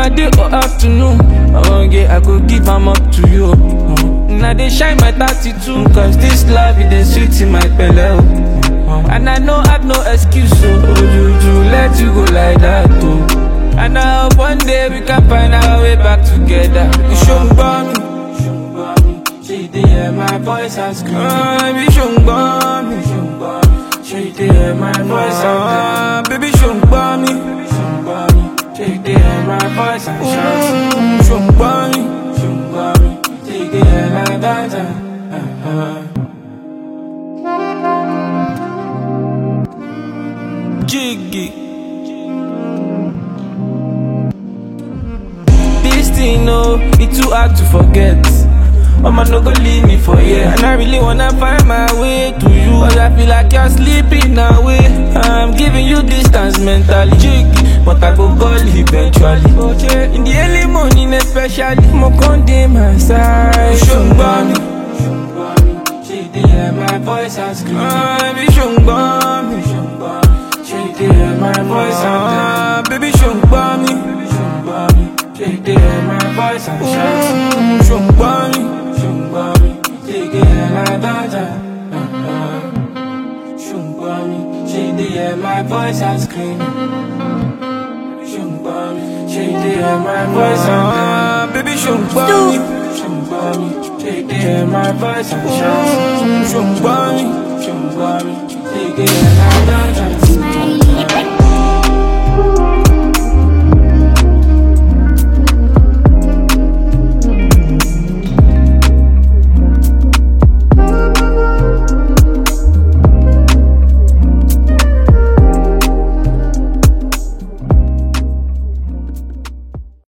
na day or afternoon. Oh yeah, I go give am up to you. Mm. Now they shine my 32 Cause this love it is sweet in my belly oh. And I know I've no excuse so oh, Juju, let you go like that too And I hope one day we can find our way back together You show me me She did hear my voice and scream uh, Baby show me She did hear my voice and scream Baby show me She did hear my voice and shout Show me Take it like that. Uh-huh. Jiggy. This thing, no, it's too hard to forget. Mama no go leave me for here And I really wanna find my way to you But I feel like you're sleeping away I'm giving you distance mentally Jiggy, but I go call eventually In the early morning especially Mo con dey my side Ṣùgbọ́n mi She dey hear my voice and scream Baby ṣùgbọ́n mi She dey hear my voice and scream Baby ṣùgbọ́n mi She dey hear my voice and shout Ṣùgbọ́n mi Ṣùgbọ́n mi She dey hear my daughter Ṣùgbọ́n mi She dey hear my voice and scream Ṣùgbọ́n mi She dey hear my voice and scream Baby ṣùgbọ́n mi Ṣùgbọ́n mi She dey hear my voice and shout Ṣùgbọ́n mi Ṣùgbọ́n mi She dey hear my daughter